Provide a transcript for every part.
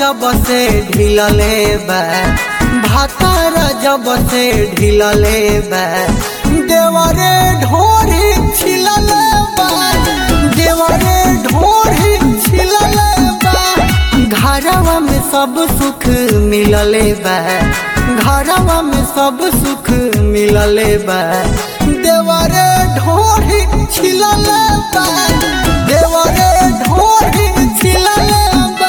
जब से ढिलले बा भातार जब से ढिलले बा देवरे ढोरी छिलले बा देवरे ढोरी छिलले बा घरवा में सब सुख मिलले बा घरवा में सब सुख मिलले बा देवरे ढोरी छिलले बा देवरे ढोरी छिलले बा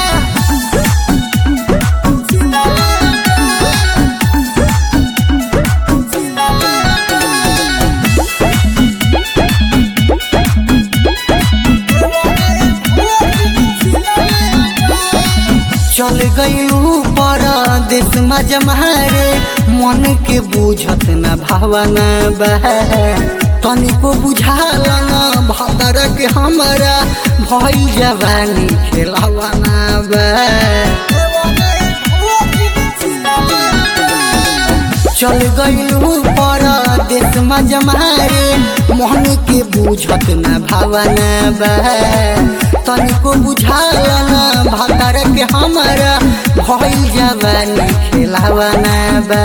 चल गईलू परदेश में जमारे मन के बुझत न भावना बह तनिको बुझाल न भदर के हमारा भई जवानी खेलवाना चल गईलू परदेश में जमारे मन के बुझत न भावना बह तनिको बुझाल न भदर के हमारा भई जवानी खेलवाना बा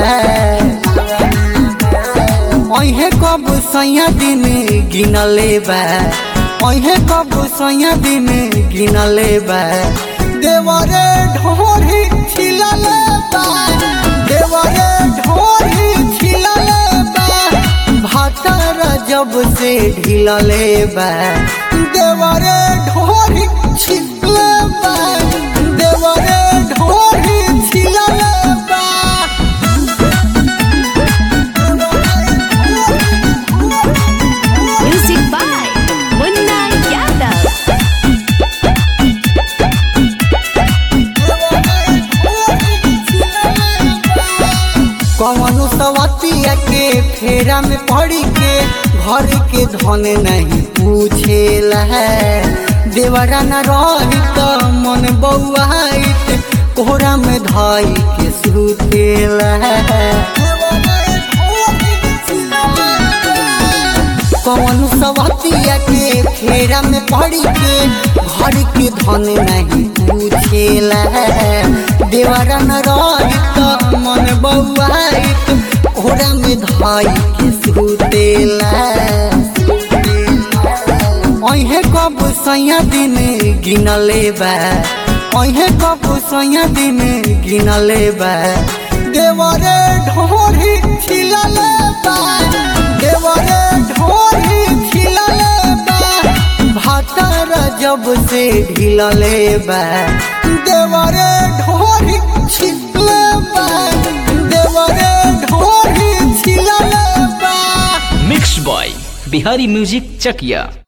अहे कब सैया दिन गिनले बा अहे कब सैया दिन गिनले बा देवरे ढोरी छिलले बा देवरे ढोरी छिलले बा भातर जब से ढिलले बा देवरे ढोरी छिलले बा देवरे ढोरी छिलले बा Music by Munna Yadav. कवनो सवतिया के फेरा में पड़ी के घर के धन नहीं पूछेला है देवरा न रही तो मन बउआइत कोहरा में धाई के सुतेला है कवनो सवतिया के फेरा में पड़ी के घर के धन नहीं पूछेला है देवरा न रही तो मन बउआइत कोहरा में धाई के सुतेला अहे कब सैया दिन गिनले बा अहे कब सैया दिन गिनले बा देवरे ढोरी छिलले बा देवरे ढोरी छिलले बा भातर जब से ढिलले बा देवरे ढोरी छिलले बा देवरे ढोरी छिलले बा mix by Bihari music Chakiya